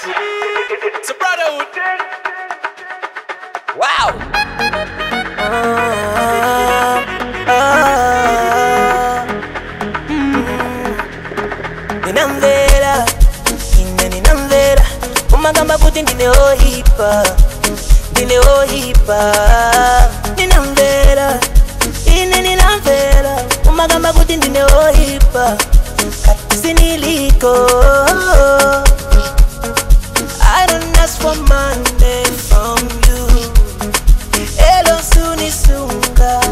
It's a brotherhood. Wow. ninamvera ine ninamvera umagamba kuti ndine ohipa ndine ohipa ninamvera ine ninamvera umagamba kuti ndine ohipa kati siniliko I don't ask for money from you Elo sunisunga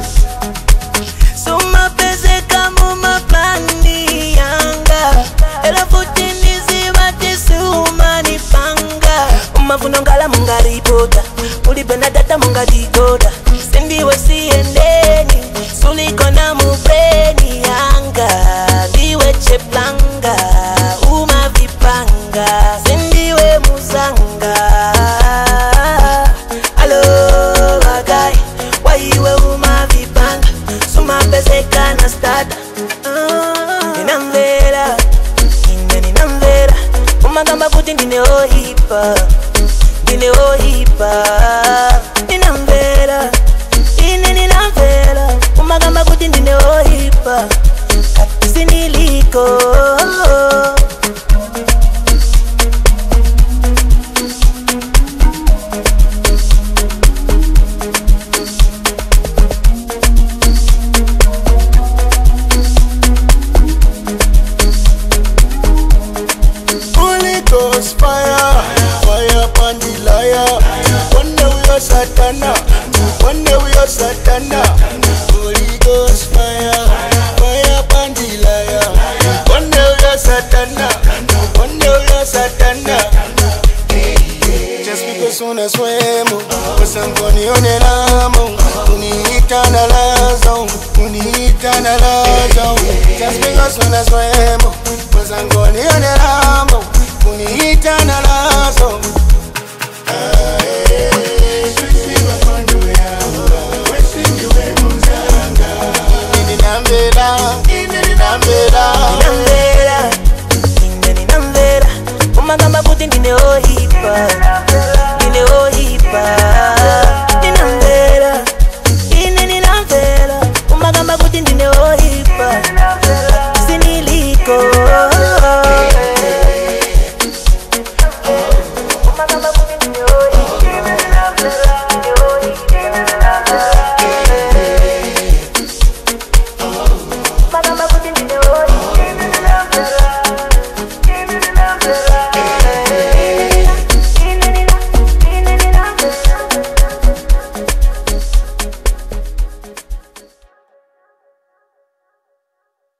sumapezeka mumaplani yanga ela futi ndizivati siumanipanga umavuno ngala mungaripota ulipenda data mungadikoda sindiwe siendeni sulikona mubreni yanga ndiwe cheplanga umavipanga sindiwe muzanga alo bagai waiwe umavipanga sumapezeka na stada ninamvera ine ninamvera umagamba kuti ndine ohipa ndine ohipa ninamvera ine ninamvera umagamba kuti ndine ohipa kati siniliko Holy Ghost fire, fire upon the liar. One day we are Satana, one day we are Satana. Holy Ghost fire, fire upon the liar. One day we are Satana, one day we are Satana. Just because unaswemo wasangonione lamo uniita na lazo uniita na lazo Just because unaswemo wasangonione lamo uniita na lazo Ah, eh. Ninambela, ninambela, ninamvera ine ninamvera umagamba kuti ndine ohipa ndine ohipa ninamvera ine ninamvera umagamba kuti ndine ohipa siniliko umagamba kuti ndine ohipa ndine ohipa umagamba kuti ndine ohipa